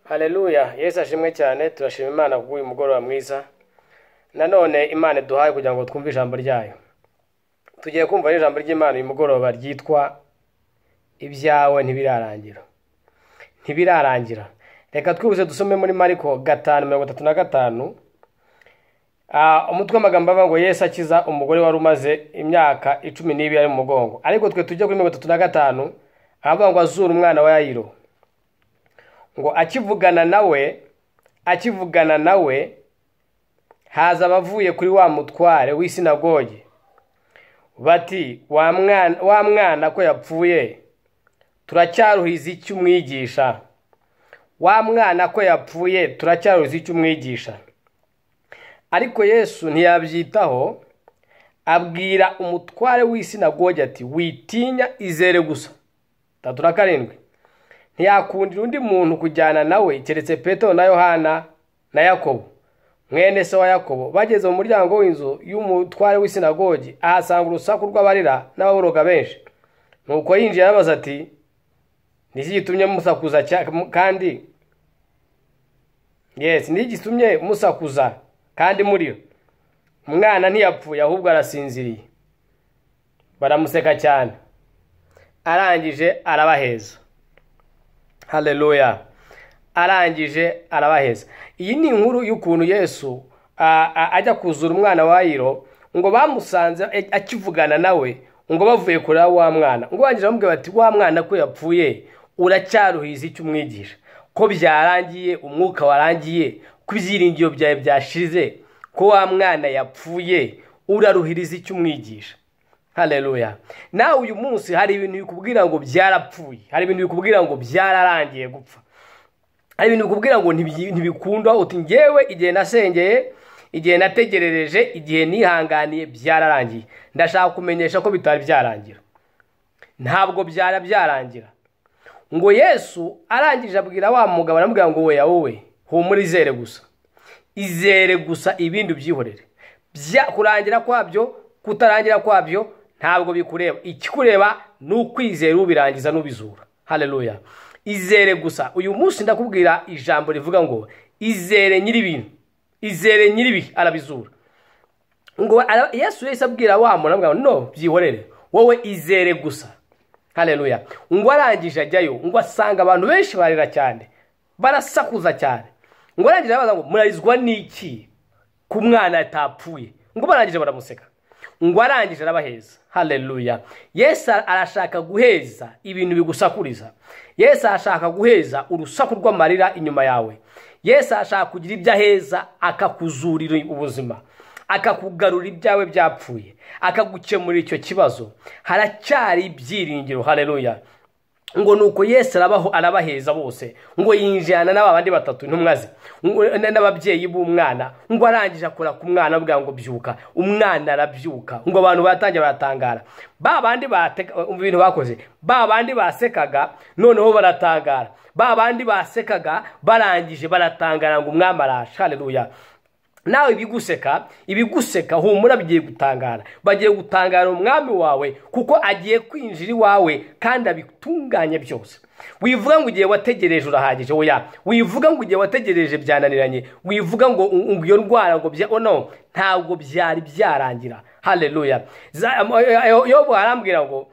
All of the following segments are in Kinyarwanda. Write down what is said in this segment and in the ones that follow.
Haleluya Yesu ashimwe cyane turashima Imana kubw'uyu mugoroba mwiza nanone Imana iduhaye kugira ngo twumve ijambo ryayo tugiye kumva ijambo ry'Imana uyu mugoroba ryitwa ibyawe ntibirarangira ntibirarangira reka twihuse dusome muri mariko gatanu mirongo itatu na gatanu Ah, umutwe w'amagambo avuga ngo yesu akiza umugore wari umaze imyaka icumi n'ibiri ari mu mugongo ariko twe tujya kuri mirongo itatu na gatanu ahavuga ngo azura umwana wa yayiro ngo akivugana nawe akivugana nawe haza abavuye kuri wa mutware w'isinagogi bati wa mwana wa mwana ko yapfuye turacyaruhiza icyo umwigisha wa mwana ko yapfuye turacyaruhiza icyo umwigisha ariko yesu ntiyabyitaho abwira umutware w'isinagogi ati witinya izere gusa tatu na karindwi ntiyakundira undi muntu kujyana nawe keretse petero na yohana na yakobo mwene se wa yakobo bageze mu muryango w'inzu y'umutware w'isinagogi ahasanga urusaku rw'abarira n'ababoroga benshi nuko yinjiye arabaza ati niki gitumye musakuza cya- mu- kandi yes niki gitumye musakuza kandi murira umwana ntiyapfuye ahubwo arasinziriye baramuseka cyane arangije arabaheza haleluya arangije arabaheza iyi ni inkuru y'ukuntu yesu a- a- ajya kuzura umwana wa yiro ngo bamusanze e- akivugana nawe ngo bavuye kureba wa mwana ngo barangije bamubwira bati wa mwana ko yapfuye uracyaruhiza icyo umwigisha ko byarangiye umwuka warangiye ko ibyiringiro byawe byashize ko wa mwana yapfuye uraruhiriza icyo umwigisha haleluya nawe uyu munsi hari ibintu bikubwira ngo byarapfuye hari ibintu bikubwira ngo byararangiye gupfa hari ibintu bikubwira ngo ntibyi- ntibikunda uti ngewe igihe nasengeye igihe nategerereje igihe nihanganiye byararangiye ndashaka kumenyesha ko bitari byarangira ntabwo byara byarangira ngo yesu arangije abwira wa mugabo aramubwira ngo weya wowe humura izere gusa izere gusa ibindi ubyihorere Bya- kurangira kwabyo kutarangira kwabyo ntabwo bikureba ikikureba ni ukwizera ubirangiza n'ubizura haleluya izere gusa uyu munsi ndakubwira ijambo rivuga ngo izere nyir'ibintu izere nyir'ibihe arabizura ngo ara- yesu yahise abwira wa muntu aramubwira ngo no byihorere wowe izere gusa haleluya ngo arangije ajyayo ngo asanga abantu benshi barira cyane barasakuza cyane ngo arangije arabaza ngo murarizwa n'iki ku mwana atapfuye ngo barangije baramuseka ngo arangije arabaheza haleluya yesu arashaka guheza ibintu bigusakuriza yesu arashaka guheza urusaku rw'amarira inyuma yawe yesu arashaka kugira ibyo aheza akakuzurira ubuzima akakugarura ibyawe byapfuye akagukemurira icyo kibazo haracyari ibyiringiro haleluya ngo nuko yesu arabaho arabaheza bose ngo yinjirana n'aba bandi batatu intumwa ze ngo- na- n'ababyeyi b'umwana ngo arangije akora ku mwana bwa ngo byuka umwana arabyuka ngo abantu batangiye baratangara ba bandi bateka umva ibintu bakoze ba bandi basekaga noneho baratangara ba bandi basekaga barangije baratangara ngo umwami arashe haleluya nawe ibiguseka ibiguseka humura bigiye gutangara bagiye gutangara umwami wawe kuko agiye kwinjira iwawe kandi abitunganye byose wivuga ngo igihe wategereje urahagije oya wivuga ngo igihe wategereje byananiranye wivuga ngo ngo iyo ndwara ngo bya oh no ntabwo byari byarangira haleluya Za- am- yo- yobu arambwira ngo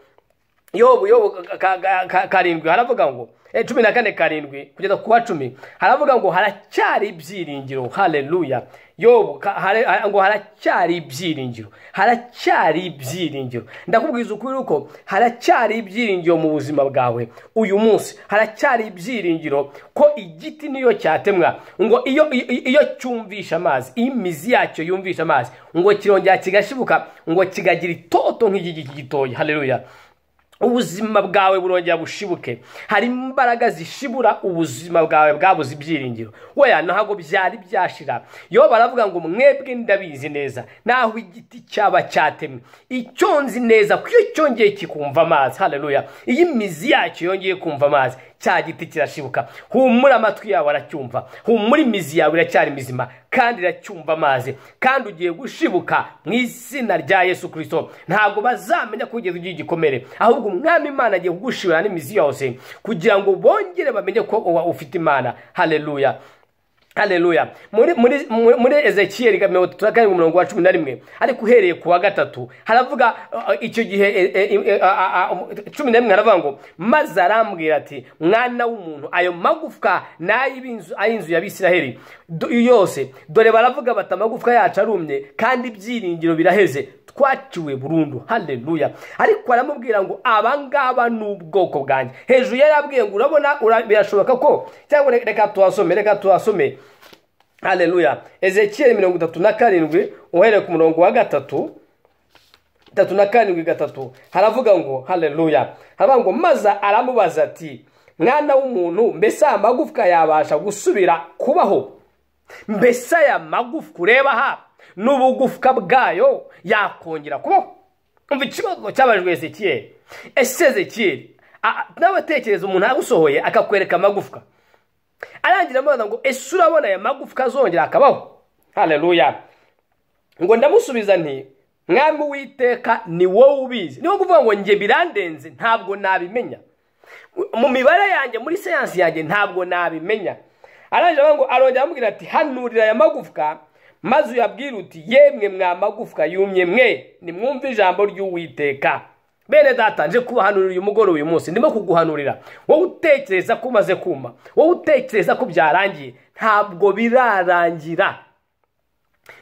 yobu yobu ka- ka- ka- karindwi haravuga ngo eh, cumi na kane karindwi kugeza ku wa cumi haravuga ngo haracyari ibyiringiro haleluya yobu ka- hare- ha- ngo haracyari ibyiringiro haracyari ibyiringiro ndakubwiza ukuri uko haracyari ibyiringiro mu buzima bwawe uyu munsi haracyari ibyiringiro ko igiti niyo cyatemwa ngo iyo iyo- iyo cyumvisha amazi iyo imizi yacyo yumvisha amazi ngo kirongera kigashibuka ngo kigagira itoto nk'igiti gitoya haleluya ubuzima bwawe burongera bushibuke hari imbaraga zishibura ubuzima bwawe bwabuze ibyiringiro weya ntabwo byari byashira yo baravuga ngo mwebwe ndabizi neza naho igiti cyaba cyatemwe icyo nzi neza ko iyo cyongeye kikumva amazi haleluya iyo imizi yacyo yongeye kumva amazi cya giti kirashibuka humura amatwi yawe aracyumva humura imizi yawe iracyari mizima kandi iracyumva amazi kandi ugiye gushibuka mu izina rya yesu kirisito ntabwo bazamenya ko ugeze ugira igikomere ahubwo umwami imana agiye kugushibura n'imizi yose kugira ngo bongere bamenye ko uba ufite imana hareruya hareruya muri muri muri ezekiyeri karindwi umurongo wa cumi na rimwe ariko uhereye ku wa gatatu haravuga uh, icyo gihe eh, eh, ah, ah, cumi na rimwe haravuga ngo maze arambwira ati mwana w'umuntu ayo magufwa ni ay'inzu ay'inzu ya bisiraheli yose dore baravuga bati amagufwa yacu arumye kandi ibyiringiro biraheze twaciwe burundu hareruya ariko aramubwira ngo abangaba ni ubwoko bwanjye hejuru yari abwiye ngo urabona ura- birashoboka ko cyangwa re- reka tuhasome reka tuhasome hareruya ezekiyeli mirongo itatu na karindwi uhereye ku murongo wa gatatu itatu na karindwi gatatu haravuga ngo hareruya haravuga ngo maze aramubaza ati mwana w'umuntu mbese aya magufwa yabasha gusubira kubaho mbese aya magufwa ureba aha n'ubugufwa bwayo yakongera kubaho umva ikibazo cyabajwe ezekiyeli ese ezekiyeli a- nawe tekereza umuntu agusohoye akakwereka amagufwa arangira amubaza ngo ese urabona aya magufwa azongera akabaho hareruya ngo ndamusubiza nti mwami witeka ni wowe ubizi niwo kuvuga ngo njye birandenze ntabwo nabimenya mu mibare yanjye muri siyansi yanjye ntabwo nabimenya arangije avuga ngo arongera amubwira ati hanurira aya magufwa maze uyabwire uti yemwe mwa magufwa yumye mwe nimwumve ijambo ry'uwiteka bene data nje kubahanurira uyu mugoroba uyu munsi ndimo kuguhanurira wowe utekereza ko umaze kuma wowe utekereza ko byarangiye ntabwo birarangira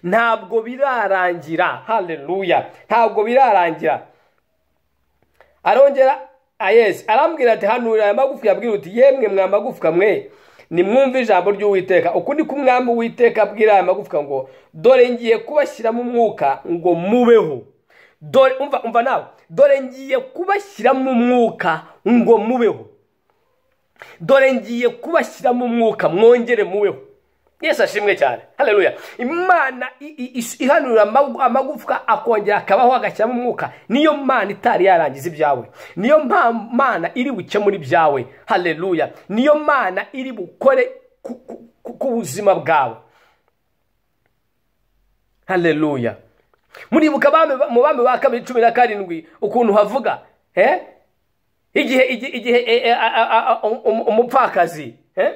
ntabwo birarangira hareruya ntabwo birarangira arongera ah, yes arambwira ati hanurira aya magufwa yabwira uti yemwe mwa magufwa mwe nimwumve ijambo ry'uwiteka uku ni ko umwami uwiteka abwira aya magufwa ngo dore ngiye kubashyiramo umwuka ngo mubeho dore umva umva nawe dore ngiye kubashyiramo umwuka ngo mubeho dore ngiye kubashyiramo umwuka mwongere mubeho yesu ashimwe cyane hareruya imana i- i- is- ihanurira amagu- amagufwa akongera akabaho agashyiramo umwuka niyo mana itari yarangiza ibyawe niyo mpa- mana iri bukemure ibyawe hareruya niyo mana iri bukore ku- ku- ku- ku buzima bwawe hareruya muribuka abami ba- mu bami ba kabiri cumi na karindwi ukuntu havuga eh? igihe igihe igihe eh, eh, a- a- a- um- umupfakazi eh?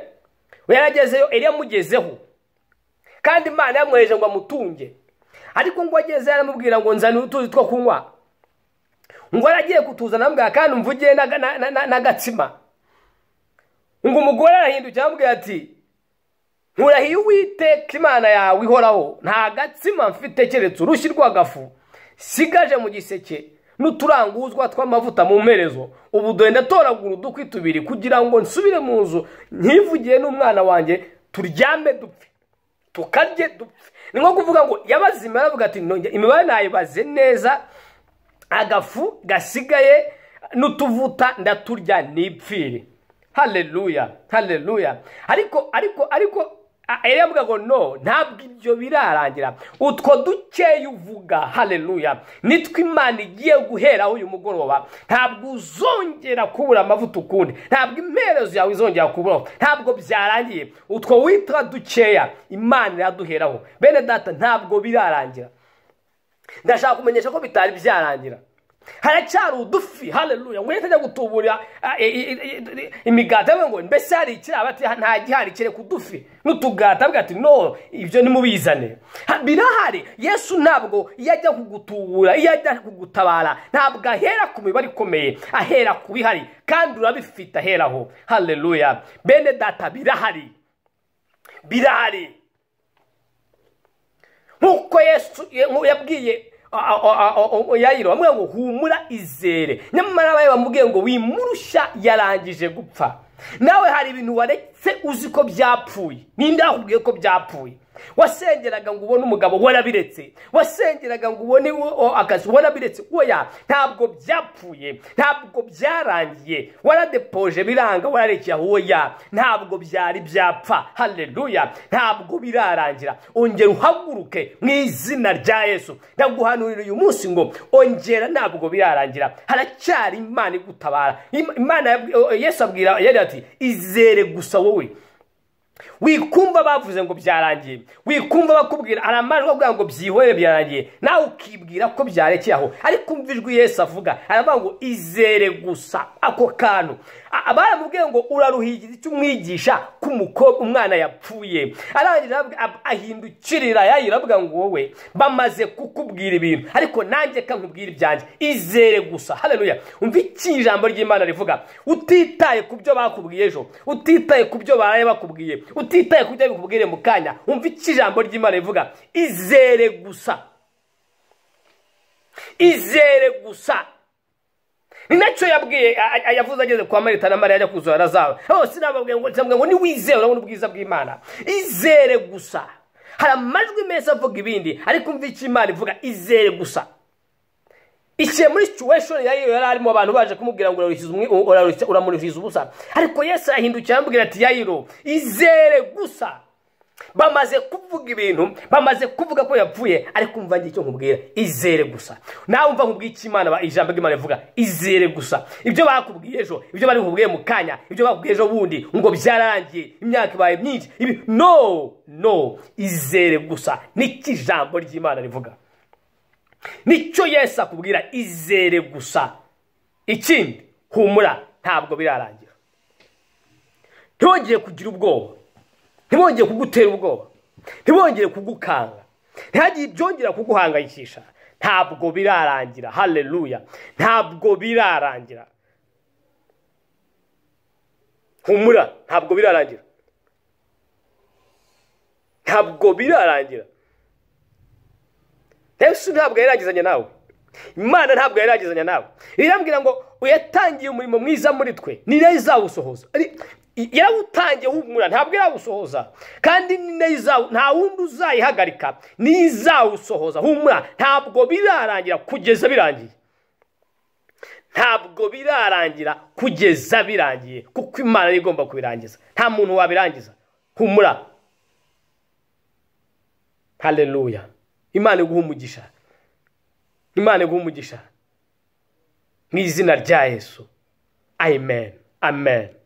yaragezeyo eliya amugezeho kandi imana yamwoheje ngo amutunge ariko ngo ageze aramubwira ngo nzanire utuzi two kunywa ngo aragiye kutuzana amubwira kandi umvugiye n'aga- na- na- na- n'agatsima ngo umugore arahindukira amubwira ati nkurahiye uwiteka imana yawe ihoraho nta gatsima mfite keretse urushyi rw'agafu sigaje mu giseke n'uturanguzwa tw'amavuta mu mperezo ubu dore ndatoragura udukwi tubiri kugira ngo nsubire mu nzu nkivugiye n'umwana wanjye turyame dupfe tukarye dupfe ni nko kuvuga ngo yabaze imibare avuga ati "Nongeye- imibare nayibaze neza agafu gasigaye n'utuvuta ndaturya nipfire hareruya hareruya ariko ariko ariko Eliya avuga ngo no ntabwo ibyo birarangira utwo dukeya uvuga hareruya nitwo imana igiye guheraho uyu mugoroba ntabwo uzongera kubura amavuta ukundi ntabwo imperezo yawe izongera kuburaho ntabwo byarangiye utwo witwa dukeya imana iraduheraho bene data ntabwo birarangira ndashaka kumenyesha ko bitari byarangira haracyari udufi hareruya ngo yahita ajya gutuburira ah, i- i- i- i- imigati avuga ngo mbese hari ikiraba ati nta gihari kereka udufi n'utugati avuga ati no ibyo nimubizane Ha- birahari yesu ntabwo iyo ajya kugutubura iyo ajya kugutabara ntabwo ahera ku mibare ikomeye ahera ku bihari kandi urabifite aheraho hareruya bene data birahari birahari nk'uko yesu ye- yabwiye a- a- a- a- yayiro bamwe ngo humura izere nyamara bayo bamubwiye ngo wimurushya yarangije gupfa nawe hari ibintu waretse uzi ko byapfuye ninde wakubwiye ko byapfuye wasengeraga ngo ubone umugabo warabiretse wasengeraga ngo ubone akazi warabiretse oya ntabwo byapfuye ntabwo byarangiye waradepoje biranga wararekeye aho oya ntabwo byari byapfa hareruya ntabwo birarangira ongera uhaguruke mu izina rya yesu ndaguhanurira uyu munsi ngo ongera ntabwo birarangira haracyari imana igutabara imana yesu abwira yari ati izere gusa wowe wikumva bavuze ngo byarangiye wikumva bakubwira hari amajwi avuga ngo byihorere byarangiye nawe ukibwira ko byarekeye aho ariko umva ijwi Yesu avuga aravuga ngo izere gusa ako kantu baramubwiye ngo uraruhigiza icyo umwigisha ko umukobwa umwana yapfuye arangira ahindukirira yayira avuga ngo wowe bamaze kukubwira ibintu ariko nanjye kankubwira ibyanjye izere gusa haleluya umva iki ijambo ry'imana rivuga utitaye ku byo bakubwiye ejo utitaye ku byo baraye bakubwiye utitaye ku byo bikubwire mu kanya wumva iki ijambo ry'imana rivuga izere gusa izere gusa ni nacyo yabwiye yavuze ageze kwa marita na mariya ajya kuzura arazawe hose nababwiye ngo ntabwo ngo niwizere urabona ubwiza bw'imana izere gusa hari amajwi meza avuga ibindi ariko umva icyo imana ivuga izere gusa ikihe muri situwesheni yari arimo abantu baje kumubwira ngo uramuruhiza ubusa ariko yesi arahindukira arambwira ati yayiro izere gusa bamaze kuvuga ibintu bamaze kuvuga ko yapfuye ariko umva icyo nkubwira izere gusa nawe umva nkubwiye icyo imana ijambo ry'imana rivuga izere gusa ibyo bakubwiye ejo ibyo bari bukubwiye mu kanya ibyo bakubwiye ejo bundi ngo byararangiye imyaka ibaye myinshi no no izere gusa niko ijambo ry'imana rivuga nicyo yesi akubwira izere gusa ikindi humura ntabwo birarangira ntibongere kugira ubwoba ntibongere kugutera ubwoba ntibongere kugukanga ntihagire ibyongera kuguhangayikisha ntabwo birarangira hareruya ntabwo birarangira humura ntabwo birarangira ntabwo birarangira yesu ntabwo yaragizanya nawe imana ntabwo yaragizanya nawe irambwira ngo uyatangiye umurimo mwiza muri twe ni nayo izawusohoza yarawutangiye humura ntabwo yarawusohoza kandi ni nayo nta wundi uzayihagarika niyo izawusohoza humura ntabwo birarangira kugeza birangiye ntabwo birarangira kugeza birangiye kuko imana niyo igomba kubirangiza nta muntu wabirangiza humura hareruya imana iguha umugisha imana iguha umugisha mu izina rya yesu amen amen